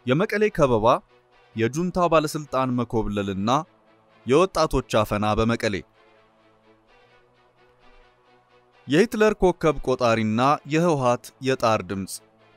የመቀሌ ከበባ፣ የጁንታ ባለስልጣን መኮብለልና የወጣቶች አፈና በመቀሌ የሂትለር ኮከብ ቆጣሪና የህወሓት የጣር ድምፅ።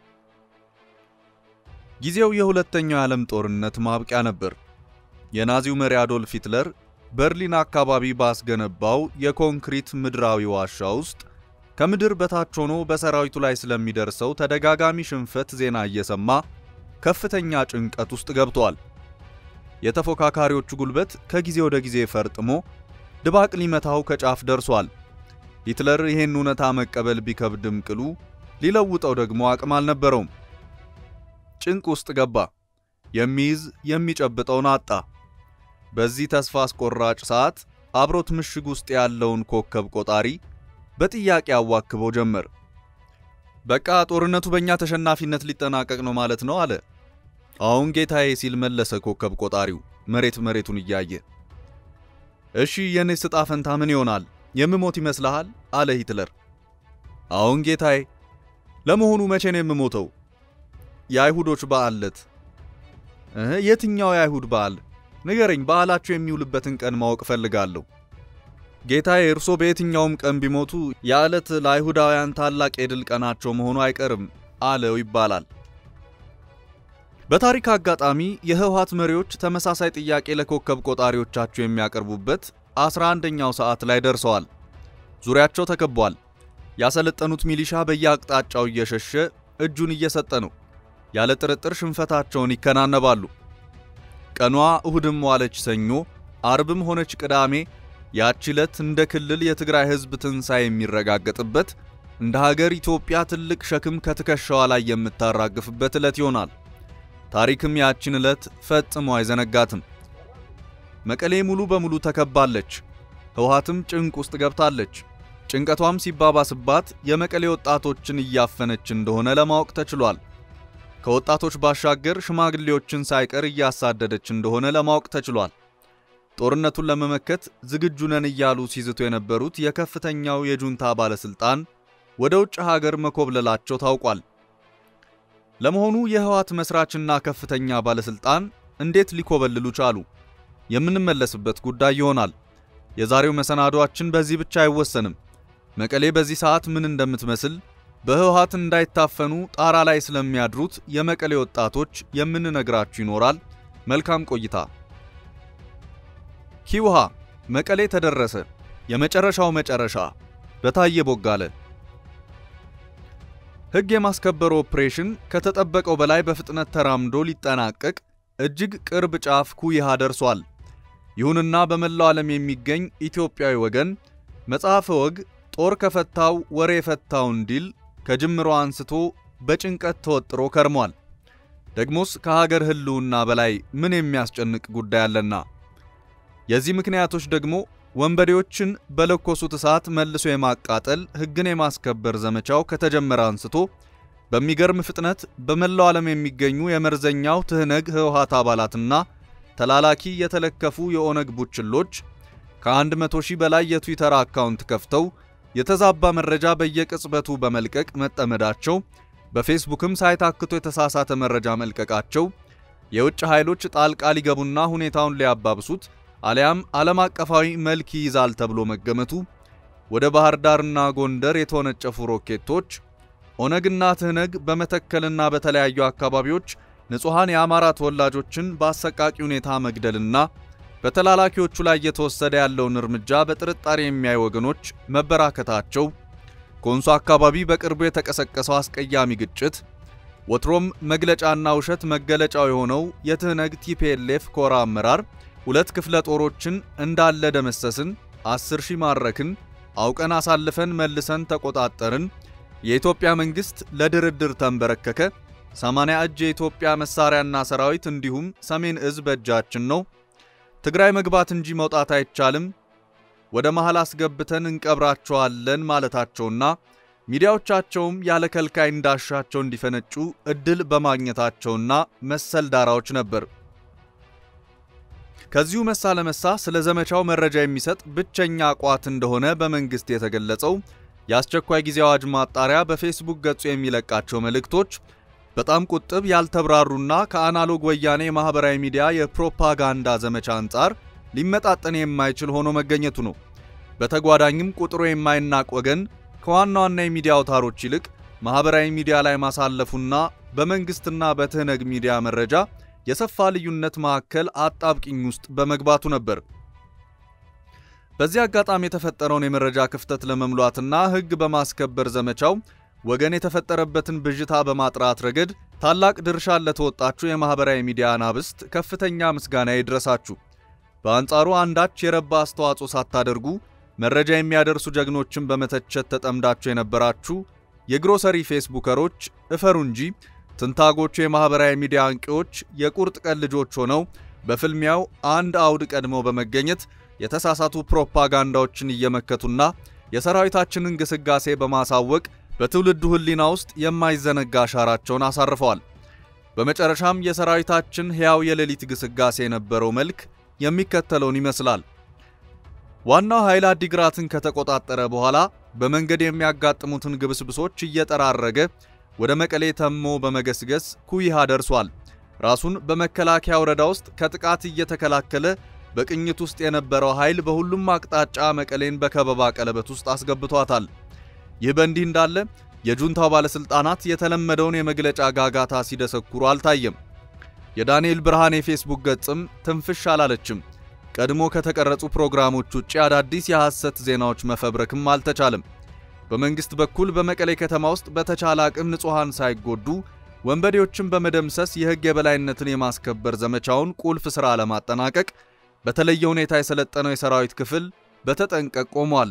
ጊዜው የሁለተኛው የዓለም ጦርነት ማብቂያ ነበር። የናዚው መሪ አዶልፍ ሂትለር በርሊን አካባቢ ባስገነባው የኮንክሪት ምድራዊ ዋሻ ውስጥ ከምድር በታች ሆኖ በሰራዊቱ ላይ ስለሚደርሰው ተደጋጋሚ ሽንፈት ዜና እየሰማ ከፍተኛ ጭንቀት ውስጥ ገብቷል። የተፎካካሪዎቹ ጉልበት ከጊዜ ወደ ጊዜ ፈርጥሞ ድባቅ ሊመታው ከጫፍ ደርሷል። ሂትለር ይህን እውነታ መቀበል ቢከብድም ቅሉ ሊለውጠው ደግሞ አቅም አልነበረውም። ጭንቅ ውስጥ ገባ። የሚይዝ የሚጨብጠውን አጣ። በዚህ ተስፋ አስቆራጭ ሰዓት አብሮት ምሽግ ውስጥ ያለውን ኮከብ ቆጣሪ በጥያቄ አዋክቦ ጀመር። በቃ ጦርነቱ በእኛ ተሸናፊነት ሊጠናቀቅ ነው ማለት ነው አለ። አሁን ጌታዬ ሲል መለሰ ኮከብ ቆጣሪው መሬት መሬቱን እያየ። እሺ የኔስ ዕጣ ፈንታ ምን ይሆናል? የምሞት ይመስልሃል? አለ ሂትለር። አሁን ጌታዬ። ለመሆኑ መቼ ነው የምሞተው? የአይሁዶች በዓል ዕለት። እህ የትኛው የአይሁድ በዓል? ንገረኝ። በዓላቸው የሚውልበትን ቀን ማወቅ እፈልጋለሁ። ጌታዬ፣ እርሶ በየትኛውም ቀን ቢሞቱ ያ ዕለት ለአይሁዳውያን ታላቅ የድል ቀናቸው መሆኑ አይቀርም አለው ይባላል። በታሪክ አጋጣሚ የህወሓት መሪዎች ተመሳሳይ ጥያቄ ለኮከብ ቆጣሪዎቻቸው የሚያቀርቡበት 11ኛው ሰዓት ላይ ደርሰዋል። ዙሪያቸው ተከቧል። ያሰለጠኑት ሚሊሻ በየአቅጣጫው እየሸሸ እጁን እየሰጠ ነው። ያለ ጥርጥር ሽንፈታቸውን ይከናነባሉ። ቀኗ እሁድም ዋለች ሰኞ፣ አርብም ሆነች ቅዳሜ ያቺ ዕለት እንደ ክልል የትግራይ ህዝብ ትንሣኤ የሚረጋገጥበት እንደ ሀገር ኢትዮጵያ ትልቅ ሸክም ከትከሻዋ ላይ የምታራግፍበት ዕለት ይሆናል። ታሪክም ያችን ዕለት ፈጽሞ አይዘነጋትም። መቀሌ ሙሉ በሙሉ ተከባለች። ህወሓትም ጭንቅ ውስጥ ገብታለች። ጭንቀቷም ሲባባስባት የመቀሌ ወጣቶችን እያፈነች እንደሆነ ለማወቅ ተችሏል። ከወጣቶች ባሻገር ሽማግሌዎችን ሳይቀር እያሳደደች እንደሆነ ለማወቅ ተችሏል። ጦርነቱን ለመመከት ዝግጁ ነን እያሉ ሲዝቱ የነበሩት የከፍተኛው የጁንታ ባለስልጣን ወደ ውጭ ሀገር መኮብለላቸው ታውቋል። ለመሆኑ የህወሓት መስራችና ከፍተኛ ባለስልጣን እንዴት ሊኮበልሉ ቻሉ? የምንመለስበት ጉዳይ ይሆናል። የዛሬው መሰናዷችን በዚህ ብቻ አይወሰንም። መቀሌ በዚህ ሰዓት ምን እንደምትመስል በህወሓት እንዳይታፈኑ ጣራ ላይ ስለሚያድሩት የመቀሌ ወጣቶች የምንነግራችሁ ይኖራል። መልካም ቆይታ። ኪውሃ መቀሌ ተደረሰ። የመጨረሻው መጨረሻ በታየ ቦጋለ። ሕግ የማስከበር ኦፕሬሽን ከተጠበቀው በላይ በፍጥነት ተራምዶ ሊጠናቀቅ እጅግ ቅርብ ጫፍ ኩይሃ ደርሷል። ይሁንና በመላው ዓለም የሚገኝ ኢትዮጵያዊ ወገን መጽሐፈ ወግ ጦር ከፈታው ወሬ የፈታው እንዲል ከጅምሮ አንስቶ በጭንቀት ተወጥሮ ከርሟል። ደግሞስ ከሀገር ህልውና በላይ ምን የሚያስጨንቅ ጉዳይ አለና? የዚህ ምክንያቶች ደግሞ ወንበዴዎችን በለኮሱት እሳት መልሶ የማቃጠል ሕግን የማስከበር ዘመቻው ከተጀመረ አንስቶ በሚገርም ፍጥነት በመላው ዓለም የሚገኙ የመርዘኛው ትህነግ ህወሓት አባላትና ተላላኪ የተለከፉ የኦነግ ቡችሎች ከ100 ሺህ በላይ የትዊተር አካውንት ከፍተው የተዛባ መረጃ በየቅጽበቱ በመልቀቅ መጠመዳቸው፣ በፌስቡክም ሳይታክቶ የተሳሳተ መረጃ መልቀቃቸው የውጭ ኃይሎች ጣልቃ ሊገቡና ሁኔታውን ሊያባብሱት አሊያም ዓለም አቀፋዊ መልክ ይይዛል ተብሎ መገመቱ፣ ወደ ባህር ዳርና ጎንደር የተወነጨፉ ሮኬቶች፣ ኦነግና ትህነግ በመተከልና በተለያዩ አካባቢዎች ንጹሐን የአማራ ተወላጆችን በአሰቃቂ ሁኔታ መግደልና በተላላኪዎቹ ላይ እየተወሰደ ያለውን እርምጃ በጥርጣሬ የሚያዩ ወገኖች መበራከታቸው፣ ኮንሶ አካባቢ በቅርቡ የተቀሰቀሰው አስቀያሚ ግጭት፣ ወትሮም መግለጫና ውሸት መገለጫው የሆነው የትህነግ ቲፒኤልኤፍ ኮራ አመራር ሁለት ክፍለ ጦሮችን እንዳለ ደመሰስን፣ አስር ሺህ ማረክን፣ አውቀን አሳልፈን መልሰን ተቆጣጠርን፣ የኢትዮጵያ መንግሥት ለድርድር ተንበረከከ፣ 80 እጅ የኢትዮጵያ መሳሪያና ሰራዊት እንዲሁም ሰሜን እዝ በእጃችን ነው፣ ትግራይ መግባት እንጂ መውጣት አይቻልም፣ ወደ መሃል አስገብተን እንቀብራቸዋለን ማለታቸውና ሚዲያዎቻቸውም ያለ ከልካይ እንዳሻቸው እንዲፈነጩ እድል በማግኘታቸውና መሰል ዳራዎች ነበር። ከዚሁ መሳ ለመሳ ስለ ዘመቻው መረጃ የሚሰጥ ብቸኛ ቋት እንደሆነ በመንግስት የተገለጸው የአስቸኳይ ጊዜ አዋጅ ማጣሪያ በፌስቡክ ገጹ የሚለቃቸው መልእክቶች በጣም ቁጥብ ያልተብራሩና ከአናሎግ ወያኔ የማኅበራዊ ሚዲያ የፕሮፓጋንዳ ዘመቻ አንጻር ሊመጣጠን የማይችል ሆኖ መገኘቱ ነው። በተጓዳኝም ቁጥሩ የማይናቅ ወገን ከዋና ዋና የሚዲያ አውታሮች ይልቅ ማኅበራዊ ሚዲያ ላይ ማሳለፉና በመንግሥትና በትህነግ ሚዲያ መረጃ የሰፋ ልዩነት መካከል አጣብቂኝ ውስጥ በመግባቱ ነበር። በዚህ አጋጣሚ የተፈጠረውን የመረጃ ክፍተት ለመሙላትና ሕግ በማስከበር ዘመቻው ወገን የተፈጠረበትን ብዥታ በማጥራት ረገድ ታላቅ ድርሻን ለተወጣችሁ የማኅበራዊ ሚዲያ አናብስት ከፍተኛ ምስጋና ይድረሳችሁ። በአንጻሩ አንዳች የረባ አስተዋጽኦ ሳታደርጉ መረጃ የሚያደርሱ ጀግኖችን በመተቸት ተጠምዳችሁ የነበራችሁ የግሮሰሪ ፌስቡከሮች እፈሩ እንጂ ትንታጎቹ የማኅበራዊ ሚዲያ አንቂዎች የቁርጥ ቀን ልጆች ሆነው በፍልሚያው አንድ አውድ ቀድመው በመገኘት የተሳሳቱ ፕሮፓጋንዳዎችን እየመከቱና የሰራዊታችንን ግስጋሴ በማሳወቅ በትውልዱ ሕሊና ውስጥ የማይዘነጋ አሻራቸውን አሳርፈዋል። በመጨረሻም የሰራዊታችን ሕያው የሌሊት ግስጋሴ የነበረው መልክ የሚከተለውን ይመስላል። ዋናው ኃይል አዲግራትን ከተቆጣጠረ በኋላ በመንገድ የሚያጋጥሙትን ግብስብሶች እየጠራረገ ወደ መቀሌ ተሞ በመገስገስ ኩይሃ ደርሷል። ራሱን በመከላከያ ወረዳ ውስጥ ከጥቃት እየተከላከለ በቅኝት ውስጥ የነበረው ኃይል በሁሉም አቅጣጫ መቀሌን በከበባ ቀለበት ውስጥ አስገብቷታል። ይህ በእንዲህ እንዳለ የጁንታው ባለሥልጣናት የተለመደውን የመግለጫ ጋጋታ ሲደሰኩሩ አልታየም። የዳንኤል ብርሃን የፌስቡክ ገጽም ትንፍሽ አላለችም። ቀድሞ ከተቀረጹ ፕሮግራሞች ውጭ አዳዲስ የሐሰት ዜናዎች መፈብረክም አልተቻለም። በመንግሥት በኩል በመቀሌ ከተማ ውስጥ በተቻለ አቅም ንጹሐን ሳይጎዱ ወንበዴዎችን በመደምሰስ የሕግ የበላይነትን የማስከበር ዘመቻውን ቁልፍ ሥራ ለማጠናቀቅ በተለየ ሁኔታ የሰለጠነው የሰራዊት ክፍል በተጠንቀቅ ቆሟል።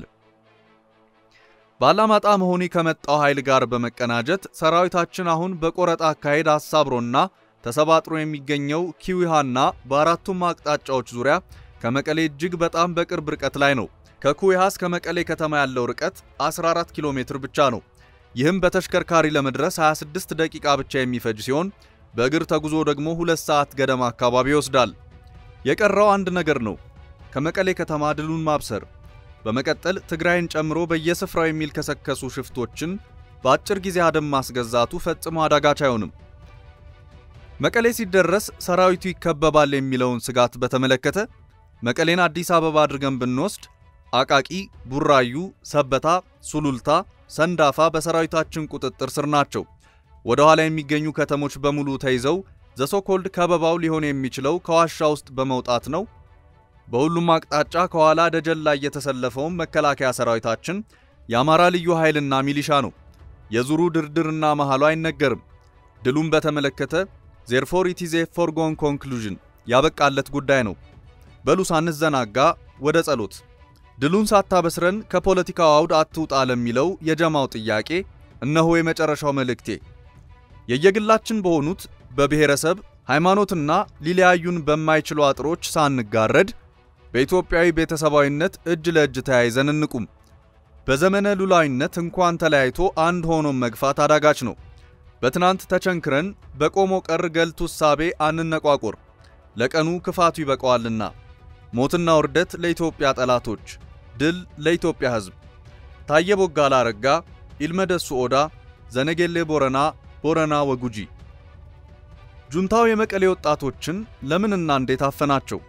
ባላማጣ መሆኒ ከመጣው ኃይል ጋር በመቀናጀት ሰራዊታችን አሁን በቆረጣ አካሄድ አሳብሮና ተሰባጥሮ የሚገኘው ኪዊሃና በአራቱም አቅጣጫዎች ዙሪያ ከመቀሌ እጅግ በጣም በቅርብ ርቀት ላይ ነው። ከኩዊሃ እስከ መቀሌ ከተማ ያለው ርቀት 14 ኪሎ ሜትር ብቻ ነው። ይህም በተሽከርካሪ ለመድረስ 26 ደቂቃ ብቻ የሚፈጅ ሲሆን በእግር ተጉዞ ደግሞ ሁለት ሰዓት ገደማ አካባቢ ይወስዳል። የቀረው አንድ ነገር ነው፣ ከመቀሌ ከተማ ድሉን ማብሰር። በመቀጠል ትግራይን ጨምሮ በየስፍራው የሚልከሰከሱ ሽፍቶችን በአጭር ጊዜ አደም ማስገዛቱ ፈጽሞ አዳጋች አይሆንም። መቀሌ ሲደረስ ሰራዊቱ ይከበባል የሚለውን ስጋት በተመለከተ መቀሌን አዲስ አበባ አድርገን ብንወስድ አቃቂ፣ ቡራዩ፣ ሰበታ፣ ሱሉልታ፣ ሰንዳፋ በሰራዊታችን ቁጥጥር ስር ናቸው። ወደ ኋላ የሚገኙ ከተሞች በሙሉ ተይዘው ዘሶኮልድ ከበባው ሊሆን የሚችለው ከዋሻ ውስጥ በመውጣት ነው። በሁሉም አቅጣጫ ከኋላ ደጀን ላይ የተሰለፈውን መከላከያ ሰራዊታችን የአማራ ልዩ ኃይልና ሚሊሻ ነው። የዙሩ ድርድርና መሃሉ አይነገርም። ድሉን በተመለከተ ዜርፎር ኢት ኢዝ ኤ ፎርጎን ኮንክሉዥን ያበቃለት ጉዳይ ነው። በሉ ሳንዘናጋ ወደ ጸሎት። ድሉን ሳታበስረን ከፖለቲካው አውድ አትውጣ ለሚለው የጀማው ጥያቄ እነሆ የመጨረሻው መልእክቴ። የየግላችን በሆኑት በብሔረሰብ ሃይማኖትና ሊለያዩን በማይችሉ አጥሮች ሳንጋረድ በኢትዮጵያዊ ቤተሰባዊነት እጅ ለእጅ ተያይዘን እንቁም። በዘመነ ሉላዊነት እንኳን ተለያይቶ አንድ ሆኖ መግፋት አዳጋች ነው። በትናንት ተቸንክረን በቆሞ ቀር ገልቱ እሳቤ አንነቋቁር፣ ለቀኑ ክፋቱ ይበቀዋልና። ሞትና ውርደት ለኢትዮጵያ ጠላቶች፣ ድል ለኢትዮጵያ ሕዝብ። ታየ ቦጋላ አረጋ፣ ኢልመደሱ ኦዳ፣ ዘነጌሌ ቦረና፣ ቦረና ወጉጂ። ጁንታው የመቀሌ ወጣቶችን ለምንና እንዴት አፈናቸው?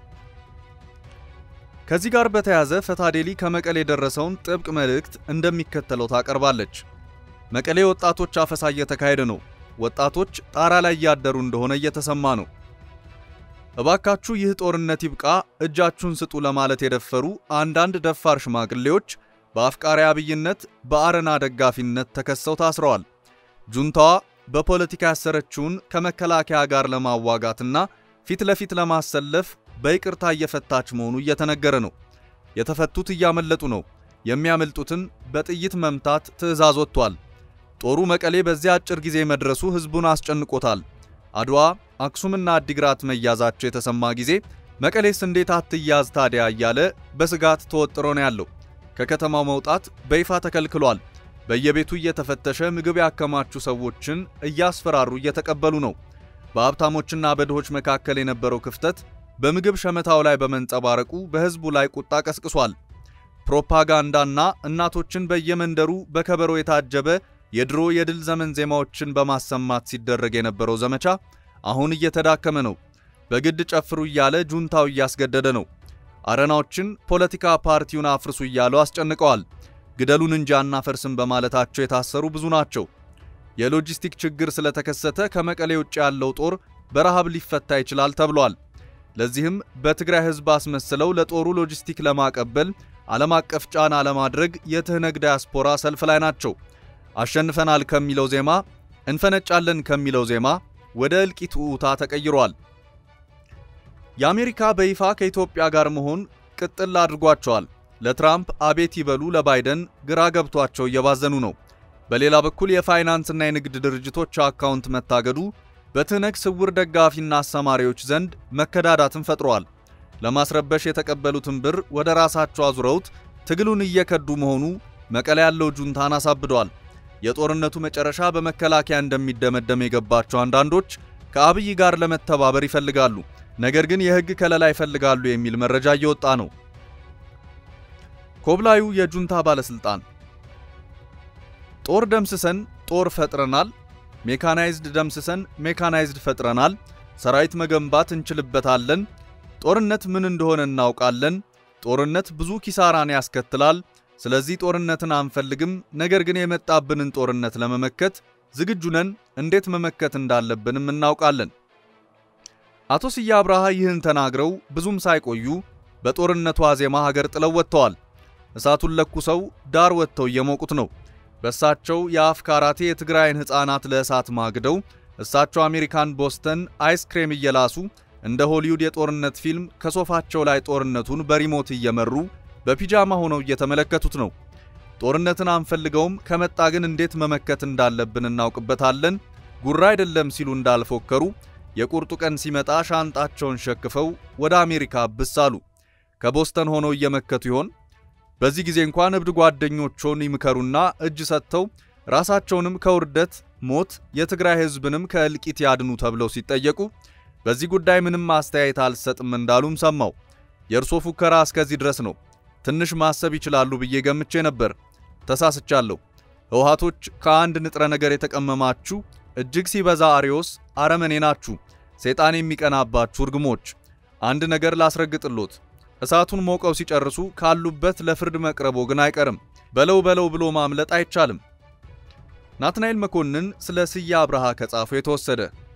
ከዚህ ጋር በተያያዘ ፈታዴሊ ከመቀሌ የደረሰውን ጥብቅ መልእክት እንደሚከተለው ታቀርባለች። መቀሌ ወጣቶች አፈሳ እየተካሄደ ነው። ወጣቶች ጣራ ላይ እያደሩ እንደሆነ እየተሰማ ነው። እባካችሁ ይህ ጦርነት ይብቃ፣ እጃችሁን ስጡ ለማለት የደፈሩ አንዳንድ ደፋር ሽማግሌዎች በአፍቃሪ አብይነት፣ በአረና ደጋፊነት ተከሰው ታስረዋል። ጁንታዋ በፖለቲካ ያሰረችውን ከመከላከያ ጋር ለማዋጋትና ፊት ለፊት ለማሰለፍ በይቅርታ እየፈታች መሆኑ እየተነገረ ነው። የተፈቱት እያመለጡ ነው። የሚያመልጡትን በጥይት መምታት ትዕዛዝ ወጥቷል። ጦሩ መቀሌ በዚያ አጭር ጊዜ መድረሱ ሕዝቡን አስጨንቆታል። አድዋ፣ አክሱምና አዲግራት መያዛቸው የተሰማ ጊዜ መቀሌስ እንዴት አትያዝ ታዲያ እያለ በስጋት ተወጥሮ ነው ያለው። ከከተማው መውጣት በይፋ ተከልክሏል። በየቤቱ እየተፈተሸ ምግብ ያከማቹ ሰዎችን እያስፈራሩ እየተቀበሉ ነው። በሀብታሞችና በድሆች መካከል የነበረው ክፍተት በምግብ ሸመታው ላይ በመንጸባረቁ በሕዝቡ ላይ ቁጣ ቀስቅሷል። ፕሮፓጋንዳና እናቶችን በየመንደሩ በከበሮ የታጀበ የድሮ የድል ዘመን ዜማዎችን በማሰማት ሲደረግ የነበረው ዘመቻ አሁን እየተዳከመ ነው። በግድ ጨፍሩ እያለ ጁንታው እያስገደደ ነው። አረናዎችን ፖለቲካ ፓርቲውን አፍርሱ እያሉ አስጨንቀዋል። ግደሉን እንጂ አናፈርስም በማለታቸው የታሰሩ ብዙ ናቸው። የሎጂስቲክ ችግር ስለተከሰተ ከመቀሌ ውጭ ያለው ጦር በረሃብ ሊፈታ ይችላል ተብሏል። ለዚህም በትግራይ ሕዝብ አስመስለው ለጦሩ ሎጂስቲክ ለማቀበል ዓለም አቀፍ ጫና ለማድረግ የትህነግ ዳያስፖራ ሰልፍ ላይ ናቸው። አሸንፈናል ከሚለው ዜማ እንፈነጫለን ከሚለው ዜማ ወደ እልቂት ውታ ተቀይሯል። የአሜሪካ በይፋ ከኢትዮጵያ ጋር መሆን ቅጥል አድርጓቸዋል። ለትራምፕ አቤት ይበሉ፣ ለባይደን ግራ ገብቷቸው እየባዘኑ ነው። በሌላ በኩል የፋይናንስና የንግድ ድርጅቶች አካውንት መታገዱ በትህነግ ስውር ደጋፊና አሰማሪዎች ዘንድ መከዳዳትን ፈጥሯል። ለማስረበሽ የተቀበሉትን ብር ወደ ራሳቸው አዙረውት ትግሉን እየከዱ መሆኑ መቀለ ያለው ጁንታን አሳብዷል። የጦርነቱ መጨረሻ በመከላከያ እንደሚደመደም የገባቸው አንዳንዶች ከአብይ ጋር ለመተባበር ይፈልጋሉ። ነገር ግን የሕግ ከለላ ይፈልጋሉ የሚል መረጃ እየወጣ ነው። ኮብላዩ የጁንታ ባለስልጣን ጦር ደምስሰን ጦር ፈጥረናል፣ ሜካናይዝድ ደምስሰን ሜካናይዝድ ፈጥረናል፣ ሰራዊት መገንባት እንችልበታለን፣ ጦርነት ምን እንደሆነ እናውቃለን፣ ጦርነት ብዙ ኪሳራን ያስከትላል፣ ስለዚህ ጦርነትን አንፈልግም፣ ነገር ግን የመጣብንን ጦርነት ለመመከት ዝግጁ ነን፣ እንዴት መመከት እንዳለብንም እናውቃለን። አቶ ስዬ አብርሃ ይህን ተናግረው ብዙም ሳይቆዩ በጦርነቱ ዋዜማ ሀገር ጥለው ወጥተዋል። እሳቱን ለኩሰው ዳር ወጥተው እየሞቁት ነው። በእሳቸው የአፍ ካራቴ የትግራይን ሕፃናት ለእሳት ማግደው እሳቸው አሜሪካን ቦስተን አይስክሬም እየላሱ እንደ ሆሊውድ የጦርነት ፊልም ከሶፋቸው ላይ ጦርነቱን በሪሞት እየመሩ በፒጃማ ሆነው እየተመለከቱት ነው። ጦርነትን አንፈልገውም፣ ከመጣ ግን እንዴት መመከት እንዳለብን እናውቅበታለን፣ ጉራ አይደለም ሲሉ እንዳልፎከሩ የቁርጡ ቀን ሲመጣ ሻንጣቸውን ሸክፈው ወደ አሜሪካ ብስ አሉ። ከቦስተን ሆነው እየመከቱ ይሆን? በዚህ ጊዜ እንኳን እብድ ጓደኞቹን ይምከሩና እጅ ሰጥተው ራሳቸውንም ከውርደት ሞት የትግራይ ሕዝብንም ከእልቂት ያድኑ ተብለው ሲጠየቁ በዚህ ጉዳይ ምንም አስተያየት አልሰጥም እንዳሉም ሰማው። የእርሶ ፉከራ እስከዚህ ድረስ ነው። ትንሽ ማሰብ ይችላሉ ብዬ ገምቼ ነበር። ተሳስቻለሁ። ህወሓቶች ከአንድ ንጥረ ነገር የተቀመማችሁ እጅግ ሲበዛ አሪዮስ አረመኔ ናችሁ። ሰይጣን የሚቀናባችሁ እርግሞች። አንድ ነገር ላስረግጥሎት እሳቱን ሞቀው ሲጨርሱ ካሉበት ለፍርድ መቅረቦ ግን አይቀርም። በለው በለው ብሎ ማምለጥ አይቻልም። ናትናኤል መኮንን ስለ ስዬ አብርሃ ከጻፈው የተወሰደ